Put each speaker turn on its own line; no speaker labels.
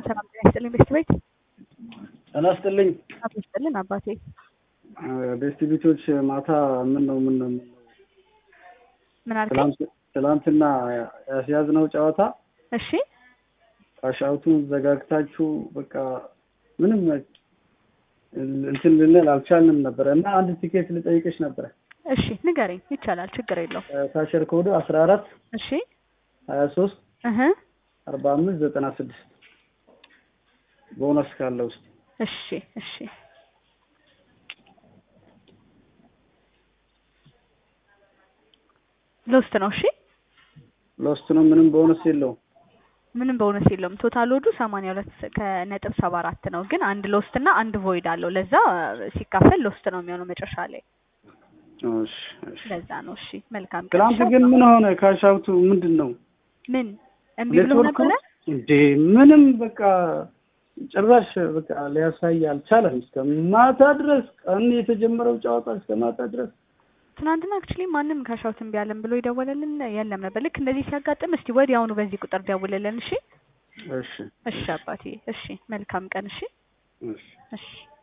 ሰላም ጤና ይስጥልኝ ቤስት ቤት
ጤና ይስጥልኝ።
አቶ ይስጥልን አባቴ
ቤስት ቤቶች ማታ ምን ነው ምን ነው ምን ነው
ምን አልከኝ?
ትላንት- ትላንትና ያስያዝነው ጨዋታ
እሺ
ካሻውቱን ዘጋግታችሁ በቃ ምንም እንትን ልንል አልቻልንም ነበረ እና አንድ ቲኬት ልጠይቅሽ ነበረ
እሺ ንገረኝ ይቻላል ችግር የለው
ካሸር ኮዱ አስራ አራት
እሺ
ሀያ ሶስት
እህ
አርባ አምስት ዘጠና ስድስት ቦነስ ካለ ውስጥ
እሺ እሺ ሎስት ነው እሺ
ሎስት ነው ምንም ቦነስ የለውም
ምንም በእውነት የለውም ቶታል ወዱ ሰማንያ ሁለት ከነጥብ ሰባ አራት ነው ግን አንድ ሎስት እና አንድ ቮይድ አለው ለዛ ሲካፈል ሎስት ነው የሚሆነው መጨረሻ ላይ
እሺ እሺ
ለዛ ነው እሺ መልካም ቀን
ትላንት
እሺ።
ግን ምን ሆነ ካሻውቱ ምንድን ነው
ምን እምቢ ብሎ
ኔትወርኩ
ነበረ
እንዴ ምንም በቃ ጭራሽ በቃ ሊያሳይ አልቻለም። እስከ ማታ ድረስ ቀን የተጀመረው ጨዋታ እስከ ማታ ድረስ
ትናንትና አክቹሊ ማንም ካሻውት እምቢ አለን ብሎ የደወለልን የለም ነበር ልክ እንደዚህ ሲያጋጥም እስቲ ወዲያውኑ በዚህ ቁጥር ደውልልን እሺ
እሺ
እሺ አባቴ እሺ መልካም ቀን እሺ
እሺ
እሺ